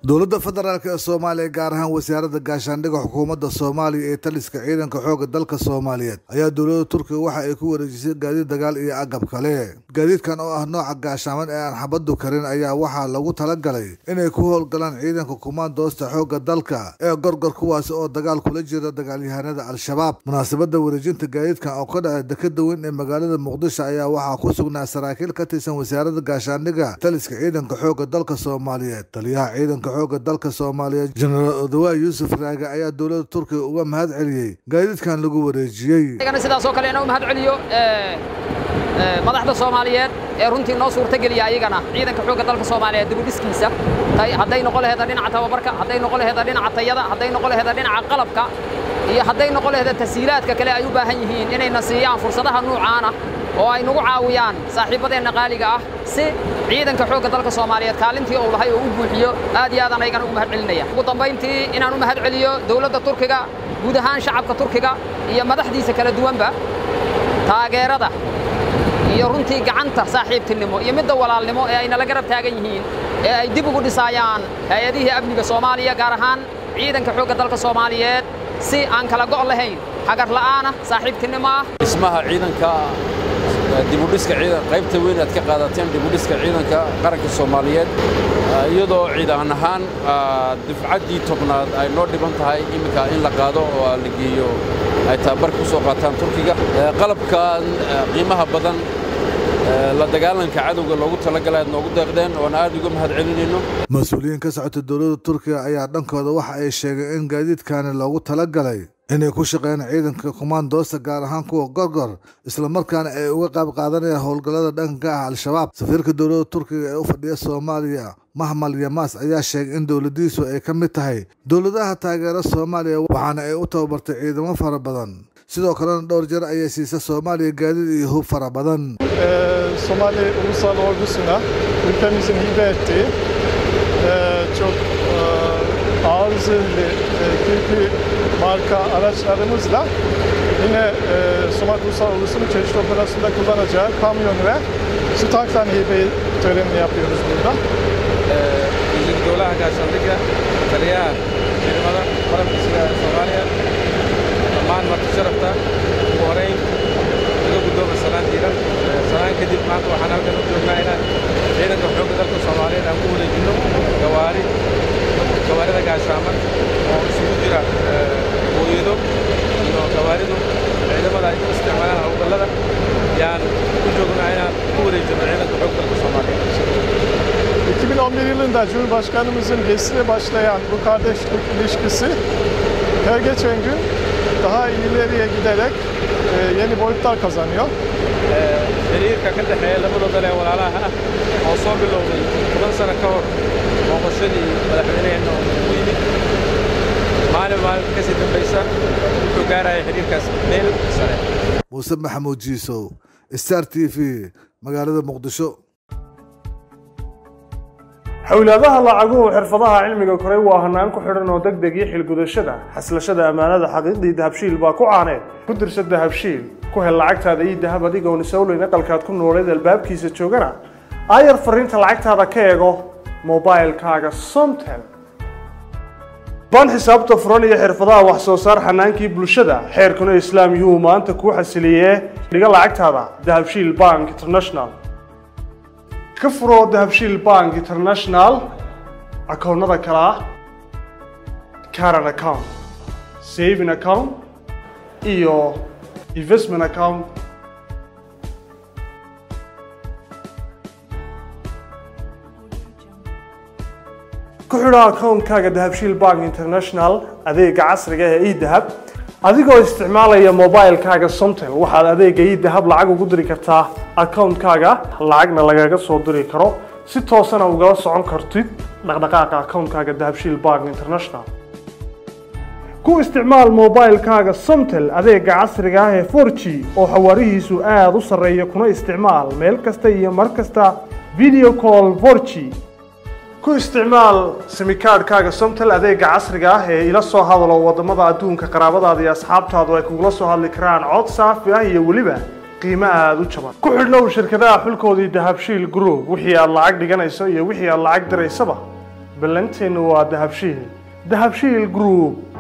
dowladda federaalk ee soomaaliya gaar ahaan wasaaradda gaashaandhigga xukuumadda soomaaliya ee taliska ciidanka xoogga dalka soomaaliyeed ayaa dowladda turkiga waxa ay ku wareejisay gaadiid dagaal iyo agab kale gaadiidkan oo ah nooca gaashaaman ee aan xabaddu karin ayaa waxaa lagu talagalay inay ku howlgalaan ciidanka kumaandoosta xoogga dalka ee gorgor kuwaasi oo dagaal kula jira dagaalyahanada al-shabaab munaasabadda wareejinta gaadiidkan oo ka dhacay dekeda weyn ee magaalada muqdisho ayaa waxaa ku sugnaa saraakiil ka tirsan wasaaradda gaashaandhigga taliska ciidanka xoogga dalka soomaaliyeed taliyaha ciidanka xoogga dalka soomaaliyeed jenaraal odawaay yuusuf raage ayaa dowladda turkiga uga mahad celiyey gaadiidkan lagu wareejiyey sidaas oo kale inuu mahad celiyo madaxda soomaaliyeed ee runtii noo suurtageliya ayagana ciidanka xoogga dalka soomaaliyeed dibudhiskiisa hadday noqon laheeda dhinaca tababarka hadday noqon laheeda dhinaca tayada hadday noqon laheeda dhinaca qalabka iyo hadday noqon laheeda tashiilaadka kale ay u baahan yihiin inayna siiyaan fursadaha nuucaana oo ay nagu caawiyaan saaxiibbadeenna qaaliga ah si ciidanka xoogga dalka soomaaliyeed kaalintii uu lahay oo u buuxiyo aad iyo aadaan ayagana ugu mahad celinaya ugu dambayntii inaan u mahad celiyo dowladda turkiga guud ahaan shacabka turkiga iyo madaxdiisa kala duwanba taageerada iyo runtii gacanta saaxiibtinimo iyo midda walaalnimo ee ay nala garab taagan yihiin ee ay dib ugu dhisaayaan hay-adihii amniga soomaaliya gaar ahaan ciidanka xoogga dalka soomaaliyeed si aan kala go' lahayn hagar la'aana saaxiibtinimo ah dhismaha ciidanka dibudhiska qaybta weyn aad ka qaadateen dibudhiska ciidanka qaranka soomaaliyeed iyadoo ciidan ahaan dufcaddii tobnaad ay noo dhiban tahay iminka in la qaado oo la geeyo ay tababar ku soo qaataan turkiga qalabkan qiimaha badan la dagaalanka cadowga loogu talagalay aad noogu deeqdeen oona aad uga mahad celinayno mas-uuliyiin ka socota dowladda turkiga ayaa dhankooda waxa ay sheegeen in gaadiidkaani loogu talagalay inay ku shaqeeyaan ciidanka kumaandoosta gaar ahaan kuwa gorgor islamarkaana ay uga qayb qaadanayaan howlgallada dhanka ah al-shabaab safiirka dowladda turkiga ee u fadhiya soomaaliya mahmal yamaas ayaa sheegay in dowladdiisu ay ka mid tahay dowladaha taageera soomaaliya waxaana ay u tababartay ciidamo fara badan sidoo kalena dhowr jeer ayay siisa soomaaliya gaadiid iyo hub fara badan Somali Ulusal Ordusu'na ülkemizin hibe ettiği çok ağır zırhlı Kirpi marka araçlarımızla yine Somali Ulusal Ordusu'nun çeşitli operasyonda kullanacağı kamyon ve su tanktan hibe törenini yapıyoruz burada. wasiir dowlaha gaashaandhigga taliyaha ciidamada qalabka sida soomaaliya dhammaan marti sharafta ugu horeyn laga guddooma salaan diiran salaan kadib maanta waxaan halkan u joognaa inaan ciidanka xoogga dalka soomaaliyeed aan ku wareejinno gawaari gawaarida gaashaaman oo isugu jira hooyado iyo gawaaridu ciidamada ay u isticmaalaan howlgallada yaan u joognaa inaan ku wareejinno ciidanka xoogga dalka soomaaliyeed 2011 yılında Cumhurbaşkanımızın resmi başlayan bu kardeşlik ilişkisi her geçen gün daha ileriye giderek e, yeni boyutlar kazanıyor. xiriirka ka dhexeeya labada dal ee walaalaha ah oo soo bilowday toban sano ka hor booqashadii madaxweyneheenna oo ugu yimid maalin maalin ka sii dambaysa wuxuu gaaraya xiriirkaas meel sare muuse maxamuud jiisow star t v magaalada muqdisho xowlaadaha lacaguhu xirfadaha cilmiga koray waa hanaan ku xidhan oo deg deg iyo xilgudashada xaslashada ammaanada xaqiiqdii dahabshiil baa ku caaneed ku dirsa dahabshiil ku hel lacagtaada iyo dahab adigoon isowleyn aqalkaad ku nooleed albaabkiisa joogana aayar fariinta lacagtaada ka eego mobailkaaga somtel baan xisaabta furan iyo xirfadaha wax soo saar xanaankii bulshada xeerkuna islaam yuhu maanta kuu xasiliyee dhiga lacagtaada dahabshiil bank international ka furo dahabshiil bank international akoonnada kale ah caran account saving account iyo investment account ku xidho akoonkaaga dahabshiil bank international adeega casriga ee edahab adigoo isticmaalaya mobilkaaga somtel waxaad adeega idahab lacag ugu diri kartaa akoonkaaga lacagna lagaga soo diri karo si toosana ugala socon kartid dhaqdhaqaaqa akoonkaaga dahabshiil bank international ku isticmaal mobilkaaga somtel adeega casriga ah ee 4g oo xawaarihiisu aada u sarreeya kuna isticmaal meel kasta iyo mar kasta video call 4g ku isticmaal simikaadhkaaga somtel adeega casriga ah ee ila soo hadalo wadamada adduunka qaraabadaada iyo asxaabtaadu ay kugula soo hadli karaan cod saafi ah iyo weliba qiimo aada u jaban ku xidhnow shirkadaha xulkoodii dahabshiil group wixii aad lacag dhiganayso iyo wixii aad lacag diraysaba ballanteennu waa dahabshiil dahabshiil group